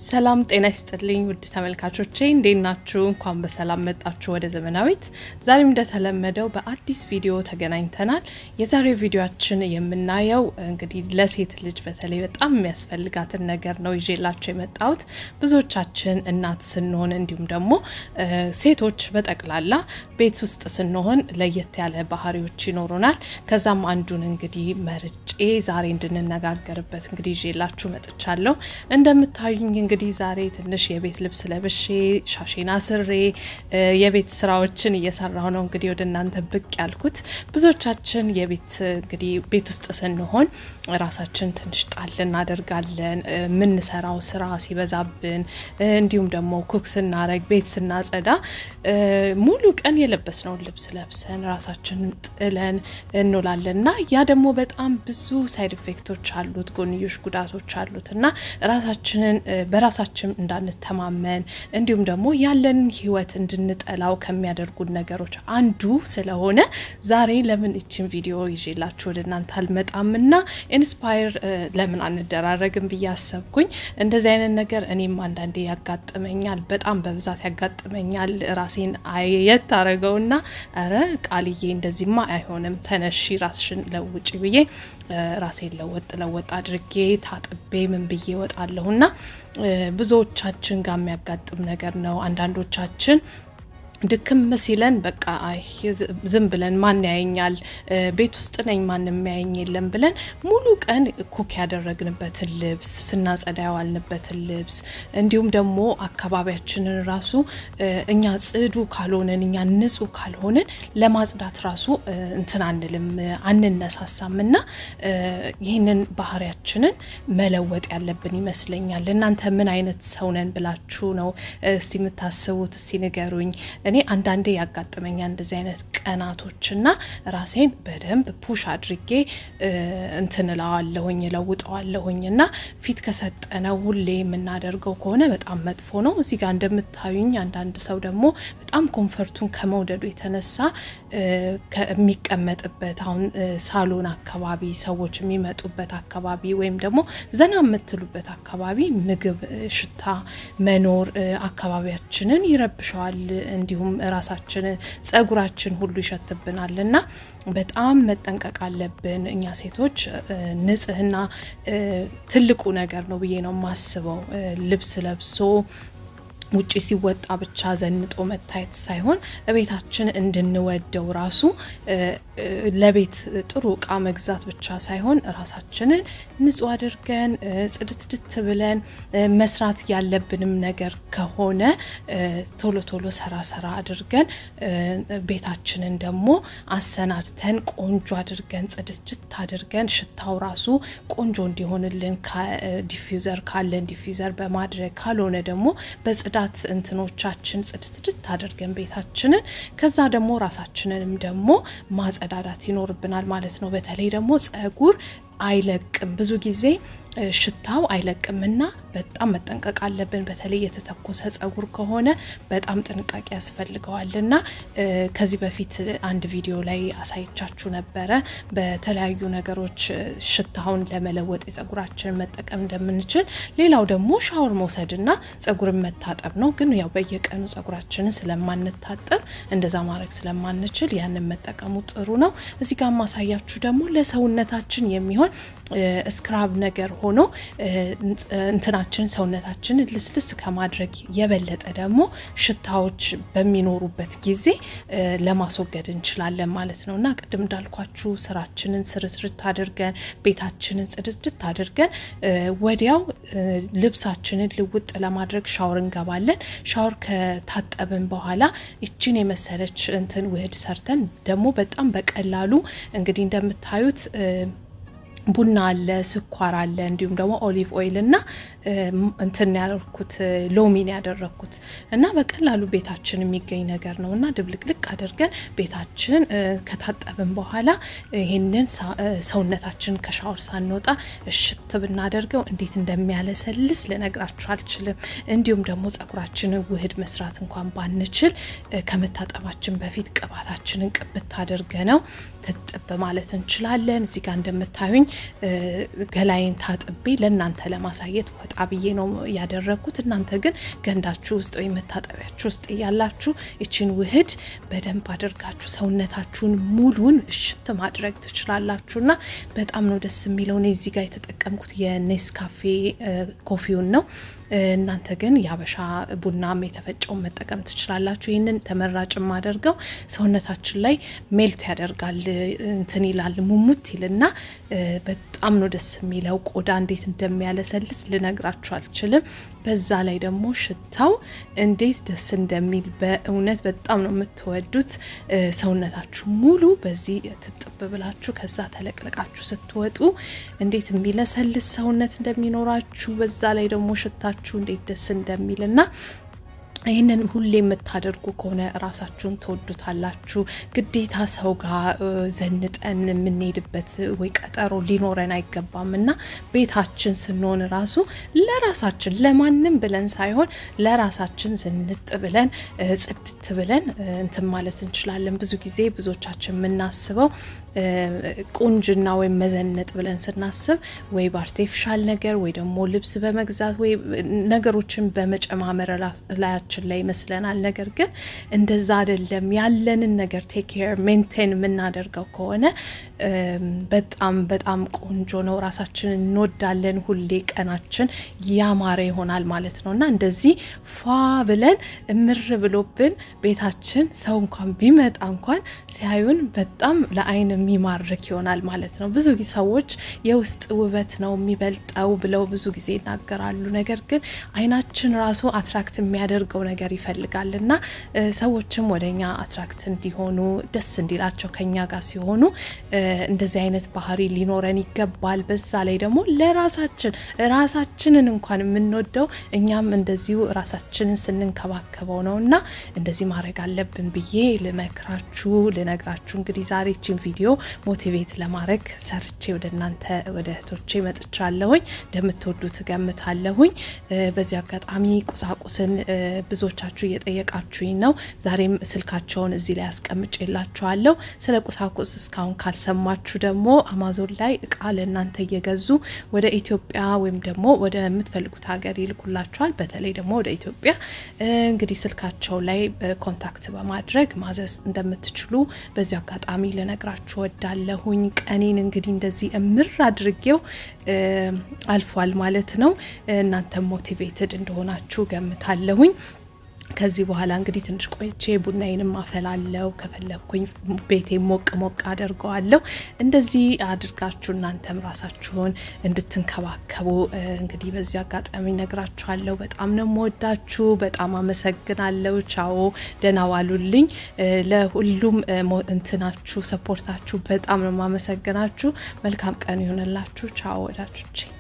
ሰላም ጤና ይስጥልኝ ውድ ተመልካቾቼ እንዴት ናችሁ? እንኳን በሰላም መጣችሁ ወደ ዘመናዊት። ዛሬም እንደተለመደው በአዲስ ቪዲዮ ተገናኝተናል። የዛሬው ቪዲዮችን የምናየው እንግዲህ ለሴት ልጅ በተለይ በጣም የሚያስፈልጋትን ነገር ነው ይዤላችሁ የመጣሁት። ብዙዎቻችን እናት ስንሆን እንዲሁም ደግሞ ሴቶች በጠቅላላ ቤት ውስጥ ስንሆን ለየት ያለ ባህሪዎች ይኖሩናል። ከዛም አንዱን እንግዲህ መርጬ ዛሬ እንድንነጋገርበት እንግዲህ ይዤላችሁ መጥቻለሁ። እንደምታዩኝ እንግዲህ ዛሬ ትንሽ የቤት ልብስ ለብሼ ሻሼን አስሬ የቤት ስራዎችን እየሰራሁ ነው እንግዲህ ወደ እናንተ ብቅ ያልኩት። ብዙዎቻችን የቤት እንግዲህ ቤት ውስጥ ስንሆን ራሳችን ትንሽ ጣል እናደርጋለን። የምንሰራው ስራ ሲበዛብን፣ እንዲሁም ደግሞ ኩክ ስናረግ፣ ቤት ስናጸዳ ሙሉ ቀን የለበስነውን ልብስ ለብሰን ራሳችንን ጥለን እንውላለን እና ያ ደግሞ በጣም ብዙ ሳይድ ኢፌክቶች አሉት፣ ጎንዮሽ ጉዳቶች አሉት እና ራሳችንን በራሳችን እንዳንተማመን እንዲሁም ደግሞ ያለንን ህይወት እንድንጠላው ከሚያደርጉን ነገሮች አንዱ ስለሆነ ዛሬ ለምን ይችን ቪዲዮ ይዤላችሁ ወደ እናንተ አልመጣም እና ኢንስፓየር ለምን አንደራረግም ብዬ አሰብኩኝ። እንደዚህ አይነት ነገር እኔም አንዳንዴ ያጋጥመኛል፣ በጣም በብዛት ያጋጥመኛል። ራሴን አየት አረገውና ረ ቃልዬ እንደዚህማ አይሆንም፣ ተነሺ ራስሽን ለውጭ ብዬ ራሴን ለወጥ ለወጥ አድርጌ ታጥቤ ምን ብዬ እወጣለሁና ብዙዎቻችን ጋር የሚያጋጥም ነገር ነው። አንዳንዶቻችን ድክም ሲለን በቃ አይ ዝም ብለን ማን ያየኛል፣ ቤት ውስጥ ነኝ ማንም ያየኝ የለም ብለን ሙሉ ቀን ኩክ ያደረግንበትን ልብስ ስናጸዳ ያዋልንበትን ልብስ እንዲሁም ደግሞ አካባቢያችንን ራሱ እኛ ጽዱ ካልሆንን እኛ ንጹህ ካልሆንን ለማጽዳት ራሱ እንትን አንልም አንነሳሳም እና ይህንን ባህሪያችንን መለወጥ ያለብን ይመስለኛል። እናንተ ምን አይነት ሰው ነን ብላችሁ ነው እስቲ የምታስቡት? እስቲ ንገሩኝ። እኔ አንዳንዴ ያጋጥመኛል እንደዚህ አይነት ቀናቶች እና ራሴን በደንብ ፑሽ አድርጌ እንትን እለዋለሁኝ እለውጠዋለሁኝ እና ፊት ከሰጠነው ሁሌ የምናደርገው ከሆነ በጣም መጥፎ ነው። እዚህ ጋር እንደምታዩኝ አንዳንድ ሰው ደግሞ በጣም ኮንፈርቱን ከመውደዱ የተነሳ ከሚቀመጥበት አሁን ሳሎን አካባቢ ሰዎች የሚመጡበት አካባቢ ወይም ደግሞ ዘና የምትሉበት አካባቢ ምግብ ሽታ መኖር አካባቢያችንን ይረብሸዋል። እንዲሁም ራሳችንን ጸጉራችን ሁሉ ይሸትብናል እና በጣም መጠንቀቅ አለብን። እኛ ሴቶች ንጽህና ትልቁ ነገር ነው ብዬ ነው የማስበው። ልብስ ለብሶ ውጭ ሲወጣ ብቻ ዘንጦ መታየት ሳይሆን ቤታችን እንድንወደው ራሱ ለቤት ጥሩ እቃ መግዛት ብቻ ሳይሆን ራሳችንን ንጹህ አድርገን ጽድትድት ብለን መስራት ያለብንም ነገር ከሆነ ቶሎ ቶሎ ሰራ ሰራ አድርገን ቤታችንን ደግሞ አሰናድተን ቆንጆ አድርገን ጽድትድት አድርገን ሽታው ራሱ ቆንጆ እንዲሆንልን ዲፊውዘር ካለን ዲፊውዘር በማድረግ ካልሆነ ደግሞ በጽዳት እንትኖቻችን ጽድትድት አድርገን ቤታችንን ከዛ ደግሞ ራሳችንንም ደግሞ ማጸዳዳት ይኖርብናል ማለት ነው። በተለይ ደግሞ ጸጉር አይለቅም ብዙ ጊዜ ሽታው አይለቅምና በጣም መጠንቀቅ አለብን። በተለይ የተተኮሰ ጸጉር ከሆነ በጣም ጥንቃቄ ያስፈልገዋል እና ከዚህ በፊት አንድ ቪዲዮ ላይ አሳይቻችሁ ነበረ በተለያዩ ነገሮች ሽታውን ለመለወጥ የጸጉራችንን መጠቀም እንደምንችል። ሌላው ደግሞ ሻወር መውሰድና ጸጉርን መታጠብ ነው። ግን ያው በየቀኑ ጸጉራችንን ስለማንታጠብ እንደዛ ማድረግ ስለማንችል ያንን መጠቀሙ ጥሩ ነው። እዚህ ጋር ማሳያችሁ ደግሞ ለሰውነታችን የሚሆን ስክራብ ነገር ሆኖ እንትናችን ሰውነታችንን ልስልስ ከማድረግ የበለጠ ደግሞ ሽታዎች በሚኖሩበት ጊዜ ለማስወገድ እንችላለን ማለት ነው እና ቅድም እንዳልኳችሁ ስራችንን ስርትርት አድርገን ቤታችንን ጽድትድት አድርገን ወዲያው ልብሳችንን ልውጥ ለማድረግ ሻወር እንገባለን። ሻወር ከታጠብን በኋላ ይችን የመሰለች እንትን ውህድ ሰርተን ደግሞ በጣም በቀላሉ እንግዲህ እንደምታዩት ቡና አለ፣ ስኳር አለ፣ እንዲሁም ደግሞ ኦሊቭ ኦይል እና እንትን ያደርኩት ሎሚን ያደረግኩት እና በቀላሉ ቤታችን የሚገኝ ነገር ነው እና ድብልቅልቅ አድርገን ቤታችን ከታጠብን በኋላ ይህንን ሰውነታችን ከሻወር ሳንወጣ እሽት ብናደርገው እንዴት እንደሚያለሰልስ ልነግራችሁ አልችልም። እንዲሁም ደግሞ ጸጉራችንን ውህድ መስራት እንኳን ባንችል ከመታጠባችን በፊት ቅባታችንን ቅብት አድርገ ነው እጥብ ማለት እንችላለን። እዚህ ጋር እንደምታዩኝ ገላይን ታጥቤ ለእናንተ ለማሳየት ወጣ ብዬ ነው ያደረግኩት። እናንተ ግን ገንዳችሁ ውስጥ ወይም መታጠቢያችሁ ውስጥ እያላችሁ ይችን ውህድ በደንብ አድርጋችሁ ሰውነታችሁን ሙሉን እሽት ማድረግ ትችላላችሁና በጣም ነው ደስ የሚለው። እኔ እዚህ ጋር የተጠቀምኩት የኔስካፌ ኮፊውን ነው። እናንተ ግን የአበሻ ቡናም የተፈጨውን መጠቀም ትችላላችሁ። ይህንን ተመራጭ የማደርገው ሰውነታችን ላይ ሜልት ያደርጋል እንትን ይላል ሙሙት ይልና በጣም ነው ደስ የሚለው። ቆዳ እንዴት እንደሚያለሰልስ ልነግራችሁ አልችልም። በዛ ላይ ደግሞ ሽታው እንዴት ደስ እንደሚል በእውነት በጣም ነው የምትወዱት። ሰውነታችሁ ሙሉ በዚህ ትጥብ ብላችሁ ከዛ ተለቅልቃችሁ ስትወጡ እንዴት የሚለሰልስ ሰውነት እንደሚኖራችሁ በዛ ላይ ደግሞ ሽታችሁ እንዴት ደስ እንደሚል እና ይህንን ሁሌ የምታደርጉ ከሆነ ራሳችሁን ትወዱታላችሁ። ግዴታ ሰው ጋር ዘንጠን የምንሄድበት ወይ ቀጠሮ ሊኖረን አይገባም እና ቤታችን ስንሆን ራሱ ለራሳችን ለማንም ብለን ሳይሆን ለራሳችን ዝንጥ ብለን ጽድት ብለን እንትን ማለት እንችላለን። ብዙ ጊዜ ብዙዎቻችን የምናስበው ቁንጅና ወይም መዘነጥ ብለን ስናስብ ወይ በአርቴፊሻል ነገር ወይ ደግሞ ልብስ በመግዛት ወይ ነገሮችን በመጨማመር ላያችን ላይ ይመስለናል። ነገር ግን እንደዛ አይደለም። ያለንን ነገር ቴክ ኬር ሜንቴን የምናደርገው ከሆነ በጣም በጣም ቆንጆ ነው። ራሳችን እንወዳለን። ሁሌ ቀናችን ያማረ ይሆናል ማለት ነው እና እንደዚህ ፏ ብለን እምር ብሎብን ቤታችን ሰው እንኳን ቢመጣ እንኳን ሲያዩን በጣም ለአይን የሚማርክ ይሆናል ማለት ነው። ብዙ ሰዎች የውስጥ ውበት ነው የሚበልጠው ብለው ብዙ ጊዜ ይናገራሉ። ነገር ግን አይናችን ራሱ አትራክት የሚያደርገው ነገር ይፈልጋል እና ሰዎችም ወደኛ አትራክት እንዲሆኑ ደስ እንዲላቸው ከኛ ጋር ሲሆኑ እንደዚህ አይነት ባህሪ ሊኖረን ይገባል። በዛ ላይ ደግሞ ለራሳችን ራሳችንን እንኳን የምንወደው እኛም እንደዚሁ ራሳችንን ስንንከባከበው ነው እና እንደዚህ ማድረግ አለብን ብዬ ልመክራችሁ ልነግራችሁ እንግዲህ ዛሬ ችን ቪዲዮ ሞቲቬት ለማድረግ ሰርቼ ወደ እናንተ ወደ እህቶቼ መጥቻለሁኝ። እንደምትወዱት ገምታለሁኝ። በዚህ አጋጣሚ ቁሳቁስን ብዙዎቻችሁ እየጠየቃችሁኝ ነው። ዛሬም ስልካቸውን እዚህ ላይ አስቀምጬላችኋለሁ። ስለ ቁሳቁስ እስካሁን ካልሰማችሁ ደግሞ አማዞን ላይ እቃ ለእናንተ እየገዙ ወደ ኢትዮጵያ ወይም ደግሞ ወደ የምትፈልጉት ሀገር ይልኩላችኋል። በተለይ ደግሞ ወደ ኢትዮጵያ እንግዲህ ስልካቸው ላይ ኮንታክት በማድረግ ማዘዝ እንደምትችሉ በዚሁ አጋጣሚ ልነግራችሁ ወዳለሁኝ። ቀኔን እንግዲህ እንደዚህ እምር አድርጌው አልፏል ማለት ነው። እናንተም ሞቲቬትድ እንደሆናችሁ ገምታለሁኝ። ከዚህ በኋላ እንግዲህ ትንሽ ቆይቼ ቡናዬንም አፈላለው። ከፈለግኩኝ ቤቴ ሞቅ ሞቅ አደርገዋለሁ። እንደዚህ አድርጋችሁ እናንተም ራሳችሁን እንድትንከባከቡ እንግዲህ በዚህ አጋጣሚ ነግራችኋለሁ። በጣም ነው የምወዳችሁ። በጣም አመሰግናለሁ። ቻው፣ ደህና ዋሉልኝ። ለሁሉም እንትናችሁ ሰፖርታችሁ በጣም ነው የማመሰግናችሁ። መልካም ቀን ይሆንላችሁ። ቻው ወዳጆቼ።